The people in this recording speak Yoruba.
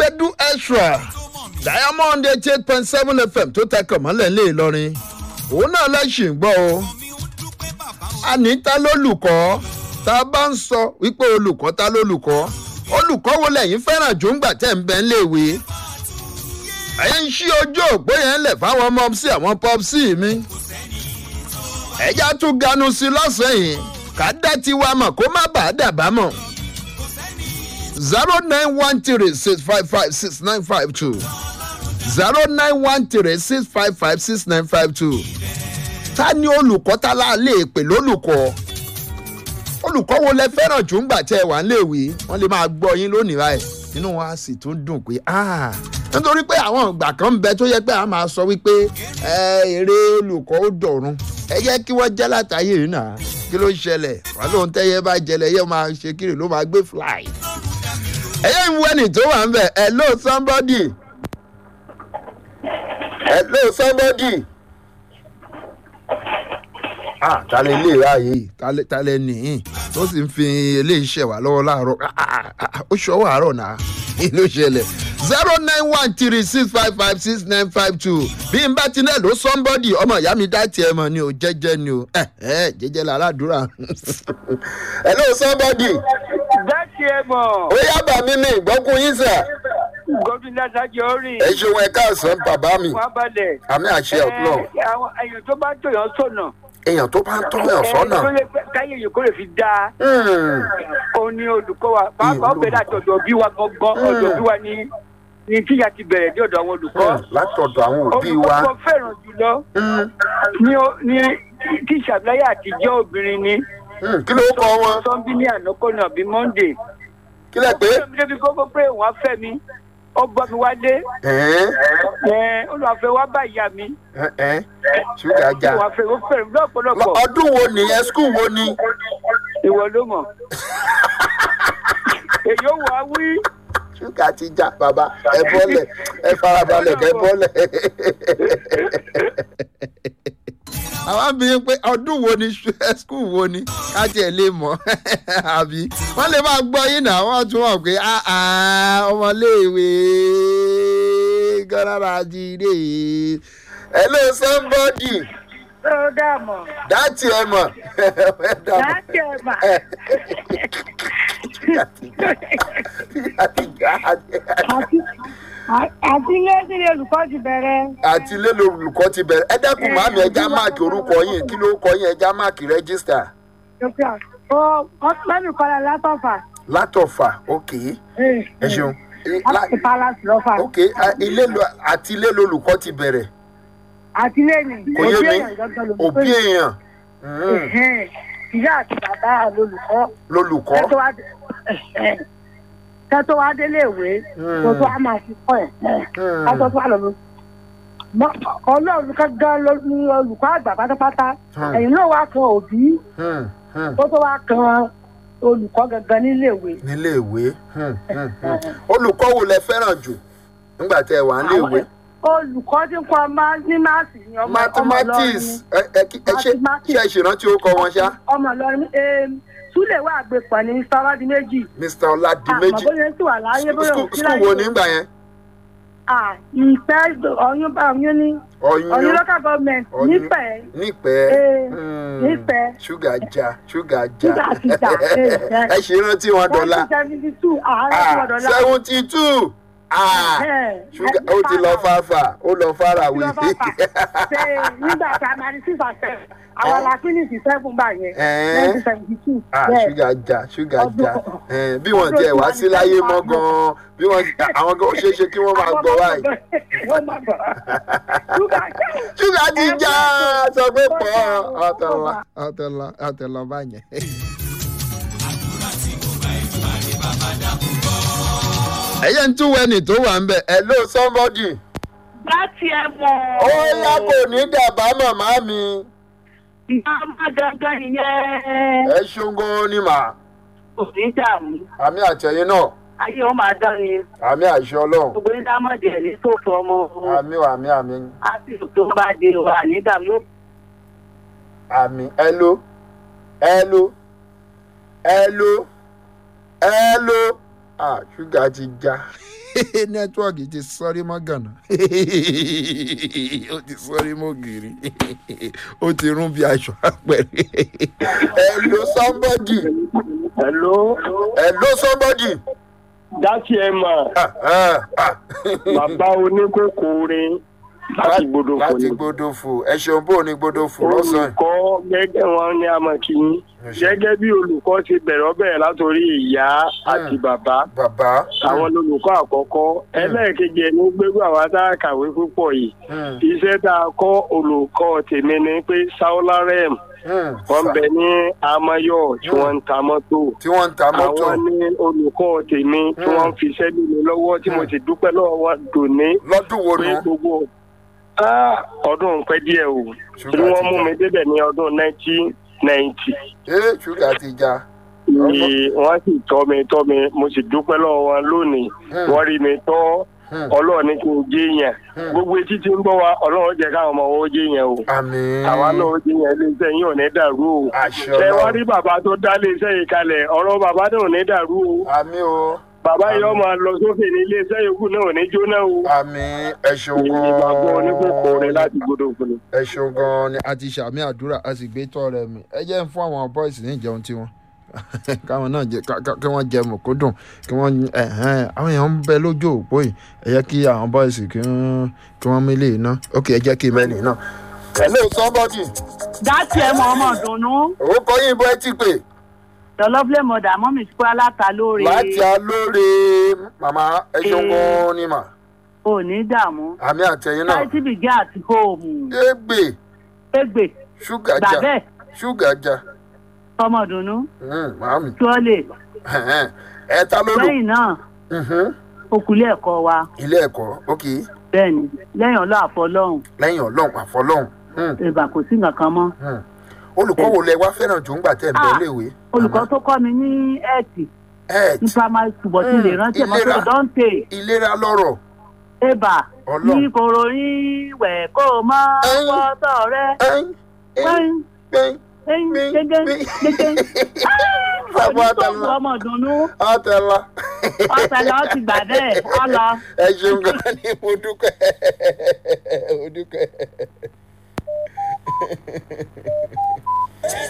gbẹdú extra diamond eighty eight point seven fm tó tẹkọ̀ mọ́lẹ̀ lé ìlọrin òun náà lẹ́sìn gbọ́ o anita lólùkọ́ tá a bá ń sọ wípé olùkọ́ ta lólùkọ́ olùkọ́ wo lẹ́yìn fẹ́ràn jù ń gbà tẹ̀ ń bẹ́ ń léwe ẹ̀yin ń ṣí ojú òpó yẹn lẹ̀ fáwọn ọmọ sí àwọn pọ́psì mi ẹ̀já tún ganu sí lọ́sàn-án yìí ká dá tiwa mọ̀ kó má bàa dàbá mọ̀ zero nine one three six five five six nine five two zero nine one three six five five six nine five two ta ni olùkọ́ ta la lè pè lólùkọ́ olùkọ́ wo lẹ fẹ́ràn jù ń gbà tẹ́ ẹ wà ń léèwé wọ́n lè máa gbọ́ yín lónìí báyìí inú wa sì tún dùn pé nítorí pé àwọn ìgbà kan ń bẹ tó yẹ pé a máa sọ wípé èrè olùkọ́ ó dọ̀run ẹ jẹ́ kí wọ́n jẹ́ látàyè yìí náà kí ló ń ṣẹlẹ̀ wà lóun tẹ́yẹ bá jẹlẹ̀ yẹ máa ṣe kiri ló máa gbé fly. ẹyẹ ń wẹ́nì tó wà ń bẹ̀ hello somebody hello somebody ah talẹ ilé ráàyè talẹ talẹ nìyí tó sì ń fi eléyìí ṣẹ̀ wá lọ́wọ́ láàárọ̀ ó ṣọwọ́ àárọ̀ náà kí ló ṣẹlẹ̀ zero nine one three six five five six nine five two bí n bá ti náà ló somebody ọmọ ìyá mi dá tiẹ̀ mọ̀ ni o jẹ́jẹ́ ni o ẹ ẹ jẹ́jẹ́ la aládùúrà hello somebody. dá tiẹ̀ mọ̀. ó yábà mí ní ìgbọ́kùn yín sà. gómìnà sájọ orin. ẹ ṣeun ẹ káàsán bàbá mi wọ́n balẹ̀. àmì àṣẹ ọ̀pọ̀ Ẹ, àwọn èèyàn tó bá tòyàn sọ̀nà. èèyàn tó bá ń tọ́ ẹ̀ sọ́nà. Ẹ, tó lè pẹ́- káyé yìí kó lè fi dáa. Hmm. ó ní olùkọ́ wa pàápàá Ìlú. ọbẹ̀ láti ọ̀dọ̀ bí wa gangan Mm. ọ̀dọ̀ bí wa ní ní kíyà ti bẹ̀rẹ̀ dé ọ̀dọ̀ àwọn olùkọ́. látọ̀dọ̀ àwọn òbí wa. olùkọ́ kan fẹ́ràn jùlọ Hmm. ní ó- ní tíṣà láyé àtijọ́ obìnrin ni. Hmm. kí ló kọ wọn. sọ́nbí ní ànákọ́nà bíi monday. kí lẹ pé. ó débi kókó pé òun á fẹ́ mi ó gbọ́ mi wálé ẹ̀ẹ́n ẹ̀ olùwàfẹ́ wá bá ìyá mi ẹ̀ẹ́n ṣúgà já. olùwàfẹ́ ó fẹ́ràn lọ́pọ̀lọpọ̀ ọdún wo nìyẹn skul wo ni. ìwọ ló mọ̀ èyí ó wà á wí ṣúgà ti já bàbá ẹ bọ́lẹ̀ ẹ farabalẹ̀ kẹ bọ́lẹ̀. àwọn abìnrin pé ọdún wo ni skul wo ni ká tiẹ̀ lè mọ̀ àbí wọ́n lè máa gbọ́ yín náà wọ́n tún wọ̀ pé "Ah, ah, ọmọléèwé gánàrà jíire hello somebody ó dààmú dátì ẹ mọ̀ láti ẹ̀ mà àti ilé sílé olùkọ́ ti bẹ̀rẹ̀ àti ilé lolùkọ́ ti bẹ̀rẹ̀ ẹ dẹ́kun màmí ẹja máàkì orúkọ yín kí ló kọ yín ẹja máàkì rẹ́gísítà ó lẹ́nu kọ́lá látọ̀fà látọ̀fà ok ẹ ṣeun La- láti palace lọ́fà ok a- ilé lo- àti ilé lolùkọ́ ti bẹ̀rẹ̀ àti ilé ni kò yé mi èèyàn gangan lolùkọ́ òbí yìí. èèyàn Mm, Ẹ̀hẹ́n. ìyá àti bàbá lolùkọ́ lolùkọ́ kẹ́tọ́ wá ẹ̀hẹ́n. kẹ́tọ́ wá délé ìwé Hmm. kó tó wá máa fi kọ́ ẹ̀ Hmm. kátó tó wà lọ́nu. ọlọ́run gangan ló ní olùkọ́ àgbà pátápátá Hmm. ẹ̀yìn náà wá kan òbí Hmm, hmm. kó tó wá kan olùkọ́ gangan nílé ìwé. nílé ìwé Hmm, hmm, hmm. olùkọ́ wo lẹ fẹ́ràn jù nígbà tẹ wà nílé ìwé olùkọ́ tí ń kọ́ ọmọ ní máàsì ni ọmọ ọmọ mathematics Ìlọrin ẹ ẹ kí- ẹ ṣe Mathematics. ṣe ìṣèrántí ó kọ wọn ṣá ọmọ Ìlọrin súlẹ̀ wà àgbẹ̀pọ̀ ní sáwádì méjì mr ọládìméjì àmọ́ bóyá sì wà láyé bóyá School- òsì school láyé wo nígbà yẹn Ah, ìpẹ́ ọyún bá ọyún ní ọyún ọyún local government Ọ̀yún. nípẹ́ nípẹ́ Eh, Hmm. nípẹ́. ṣúgà já ṣúgà já Ṣúgà ti já, eh, eh. ẹ ṣe rántí wọn dọ́là seventy two àárẹ̀ tí wọ́n dọ̀la. seventy two ṣúgà ó ti lọ fáfà ó lọ fara wí. ṣe nígbà tá a máa ní six and seven àwọn la finish seven gbà yẹn Eh. nineteen seventy two. Ah, ṣúgà já ṣúgà já Eh, bí wọn tiẹ̀ wá sí láyé mọ́ gan-an bí wọn àwọn gan ó ṣeé ṣe kí wọ́n máa gbọ́ báyìí. wọ́n máa gbọ́. ṣúgà já. ṣúgà ti já sọ pé pọ̀ ọ̀tọ̀lá ọ̀tọ̀lá ọ̀tọ̀lá báyẹn. ẹ̀yẹ́ ń tún wẹ́nì tó wà ń bẹ̀ ẹ̀ ló somebody. láti ẹ mọ̀. ó yá kò ní dàbá màmá mi ìyá má gangan nìyẹn. ẹ ṣeun gan ni mà kò ní dààmú àmì àtẹ̀yìn náà ayé wọn máa dán ni àmì àṣẹ ọlọ́run gbogbo ní dámọ̀dì ẹ̀ ní tó fọ ọmọ àmì àmì àmì àti tó bá dé wà ní dààmú. àmì ẹlò ẹlò ẹlò ẹlò ah ṣúgà ti já nẹ́tíwọ́ọ̀kì ti sọ́rí mọ́ gànà ó ti sọ́rí mọ́ gírí ó ti rún bí aṣọ àpẹẹrẹ hello somebody Hello, hello somebody. dátì ẹ mà Ah, ah, ah. bàbá oníkókòrin láti gbọdọ̀ kò láti ní. gbódòfò ẹ ṣeun bó ní gbódòfò lọ́sàn-án. olùkọ́ gẹ́gẹ́ wọn ní amọ̀kìyín gẹ́gẹ́ bí olùkọ́ ti bẹ̀rẹ̀ ọbẹ̀ látòrí ìyá àti bàbá bàbá. àwọn olùkọ́ àkọ́kọ́ ẹlẹ́ẹ̀kejì ẹni gbégbó àwa tá a kàwé púpọ̀ yìí Hmm, iṣẹ́ tá a kọ́ olùkọ́ tèmi ni pé saularem hmm. wọ́n bẹ ní amayọ tí wọ́n ń ta mọ́tò tí wọ́n ń ta mọ́tò. àwọn ní olùkọ́ tèmi tí wọ́n fi iṣẹ́ lé mi lọ́wọ́ tí mo sì dúpẹ́ lọ́wọ́ wọn dòní lọ́dún wo pé nu. gbogbo Ah, ọdún pẹ́ díẹ̀ o Ṣúgà tí wọ́n ti mú já. mi débẹ̀ ní ọdún nineteen ninety ee ṣúgà ti já. ni wọ́n sì tọ́ mi tọ́ mi mo sì dúpẹ́ lọ́wọ́ wọn lónìí Hmm. wọ́n rí mi tọ́ Hmm. ọlọ́run ní kí n jẹ́ yẹn Hmm. gbogbo etí tí ń bọ̀ wá ọlọ́run jẹ́ káwọn ọmọ wọn ó jẹ́ yẹn o àmín. àwa náà ó jẹ́ yẹn iléeṣẹ́ yín ò ní dàrú o àṣẹ ṣé wá ọlọ́run. rí bàbá tó dá iléeṣẹ́ yìí kalẹ̀ ọ̀rọ̀ bàbá náà ò ní dàrú o àmín o. bàbá yìí ọmọ lọ sókè ní iléeṣẹ́ yòókù náà ò ní jóná o àmín ẹ ṣeun èyí bàbá oníkókó rẹ gan-an. láti gbọdọ̀ fún mi. ẹ ṣeun gan-an ni. a ti ṣàmì àdúrà a sì gbé tọ́ rẹ mi ẹ jẹ́ ń fún àwọn bọ́ìsì ní ìjẹun tiwọn káwọn náà jẹ ká- ká- kí wọ́n jẹ mọ̀kúndùn kí wọ́n ẹ̀hẹ́n, àwọn èèyàn ń bẹ lójú òpó yìí ẹ jẹ́ kí àwọn bọ́ìsì kí wọ́n kí wọ́n mílè iná ok ẹ jẹ́ kí mẹ́lì náà. hello somebody dátì ẹ mọ ọmọ ìdùnnú orúkọ yín bọ́ ẹ ti pè tọlọflẹ mọdà mọmì sí aláta lóore láti alóore màmá ẹ ṣeun Eh. gan-an ni mà ò ní dààmú àmì àtẹ̀yìn náà láìsí bìgẹ́ àti hóòmù égbè égbè ṣúgà já gbàbẹ́ ṣúgà já ọmọ ìdùnnú Hmm, màámi tíọ́lẹ̀ Ẹ̀hẹ́n. ẹ ta ló lò lẹ́yìn náà Mhm. okùnlé ẹ̀kọ́ wa ilé ẹ̀kọ́ ok bẹ́ẹ̀ ni lẹ́yìn ọlọ́ àfọlọ́hún lẹ́yìn ọlọ́run àfọlọ́hún Hmm, ìbà kò sí nǹkan kan mọ́ hmm. olùkọ́ wo lẹ wá fẹ́ràn jù ń gbà tẹ̀ ń bẹ Ah, léwe. olùkọ́ tó kọ́ mi ní ẹ̀ẹ́tì ẹ̀ ní primary school bọ̀ tí Mm, lè rántí ẹ̀ mọ́ ìlera. tó dọ́ńtè ìlera lọ́rọ̀ ẹ̀bà Ọlọ́run. ní koro yín wẹ̀ kó o mọ́ Ẹyin. pọ́tọ̀ rẹ ẹ̀yìn ẹ̀yìn wẹ́n ẹ̀yìn ẹ̀yìn Mi- gẹ́gẹ́ mi- gẹ́gẹ́ Bàbá onítọ̀ọ̀bù àtàlà. ọmọ ìdùnnú àtẹ̀lá. ọ̀sẹ̀lẹ̀ ó ti gbà bẹ́ẹ̀ ọ lọ. ẹ ṣeun gan ni mo dúpẹ́ mo dúpẹ́.